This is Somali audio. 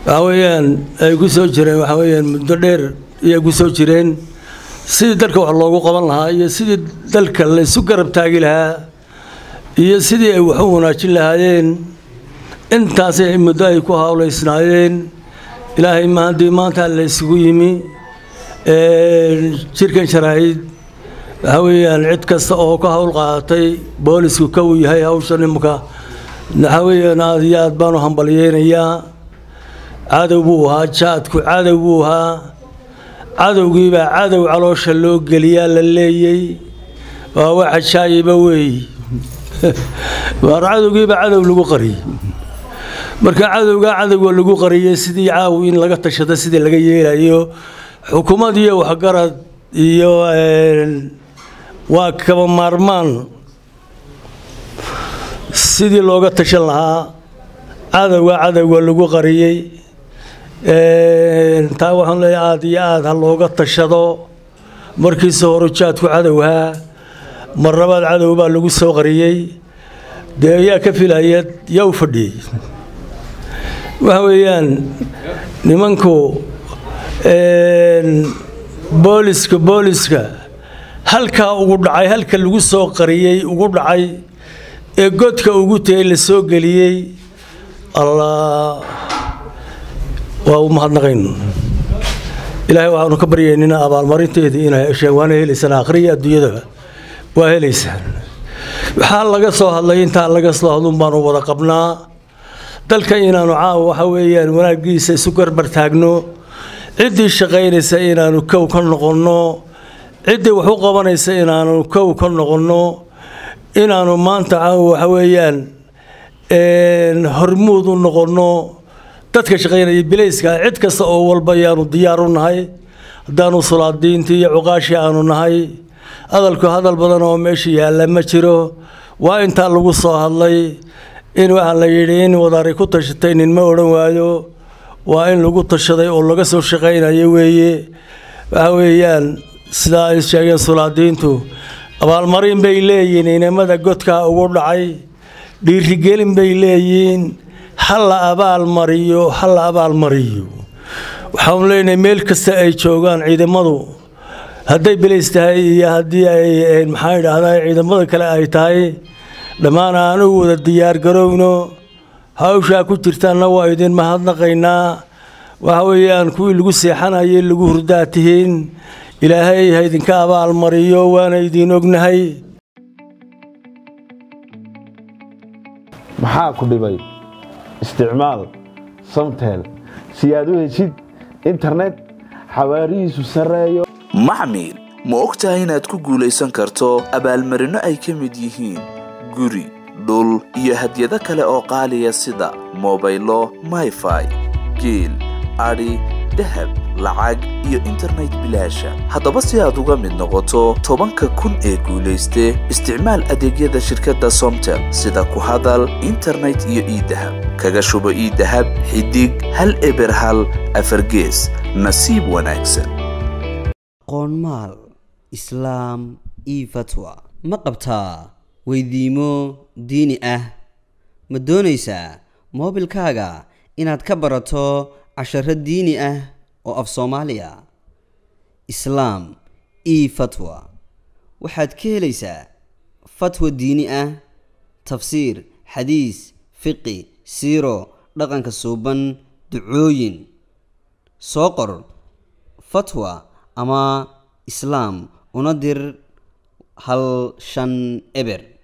waxaa weeyaan ay ku soo jireen waxaa weeyaan muddo dheer ayay ku soo jireen sidii dalka wax loogu qaban lahaa iyo sidii dalka laysu garab taagi lahaa iyo sidii ay wax u wanaajin lahaayeen intaasay muddo ay ku hawlaysnaayeen ilaahay mahadii maanta la isugu yimi jirkan sharaa'id waxaa weeyaan cid kasta oo ka hawl qaadatay boolisku ka uu yahay hawshan imika waxaa weeyaan aad iyo aad baanu hambalyeynayaa cadow buu ahaa jaadku cadow buu ahaa cadowgiibaa cadow caloosha loo geliyaa la leeyey waa wax ajaayiba weey waar cadowgiibaa cadow lagu qariyey marka cadowgaa cadowga lagu qariyey sidii caaw in laga tashado sidii laga yeelayo xukuumad iyo waxgarad iyo waa kaba maarmaan sidii looga tashan lahaa cadowga cadowga lagu qariyey taa waxaan leeyahay aada iyo aada ha looga tashado markiisa hore jaadku cadowhaa mar labaad cadow baa lagu soo qariyey dee ayaa ka filaya yaa u fadhiyey waxa weeyaan nimanku booliska booliska halkaa ugu dhacay halka lagu soo qariyey ugu dhacay ee godka ugu tegay la soo geliyey allah waa u mahadnaqayn ilaahay waxaanu ka baryaynina abaalmarinteedii inay hesheen waana helaysaan akhriya adduunyadaba waa helaysaan waxaa laga soo hadlay intaa laga soo hadlun baanu wada qabnaa dalka inaanu caawa waxa weeyaan wanaaggiisa isu garbar taagno ciddii shaqaynaysa inaanu kow ka noqonno ciddii wax u qabanaysa inaanu kow ka noqonno inaanu maanta caawa waxa weeyaan hormuud u noqonno dadka shaqaynaya bilayska cid kasta oo walba ayaanu diyaar u nahay haddaanu sulaadiintii iyo cuqaashii aanu nahay hadalku hadal badan oo meesha yaalla ma jiro waa intaa lagu soo hadlay in waxaa la yidhi in wadaari ku tashatay nin ma odhan waayo waa in lagu tashaday oo laga soo shaqaynayo weeye waxa weeyaan sidaa ay sheegeen sulaadiintu abaalmarin bay leeyihiin inamada godkaa ugu dhacay dhiirigelin bay leeyihiin ha la abaalmariyo ha la abaalmariyo waxaanu leenahay meel kasta ay joogaan ciidamadu hadday bilays tahay iyo haddii ay maxaa idhaahdaa ciidamada kale ay tahay dhammaan aanu wada diyaar garowno hawshaa ku jirtaanna waa idin mahadnaqaynaa waxa weeyaan kuwii lagu seexanayay lagu hurdaa tihiin ilaahay ha idinka abaalmariyo waana idiin ognahay maxaa ku dhibay isticmaal samtel si aad u heshid internet xawaarihiisu sarreeyo maxmil ma og tahay inaad ku guulaysan karto abaalmarinno ay ka mid yihiin guri dhul iyo hadyado kale oo qaaliya sida mobaylo mayfai geel adhi dahab lacag iyo internet bilaasha haddaba si aad uga mid noqoto tobanka kun ee guulayste isticmaal adeegyada shirkadda somtel sida ku hadal internet iyo iidahab kaga shubo iidahab xidig hal eber hal afargees nasiib wanaagsan qoonmaal islaam io fatwa ma qabtaa weydiimo diini ah ma doonaysaa moobilkaaga inaad ka barato casharo diini ah oo af soomaaliya islaam io fatwa waxaad ka helaysaa fatwa diini ah tafsiir xadiis fiqi siiro dhaqanka suuban ducooyin soo qor fatwa ama islaam una dir hal shan eber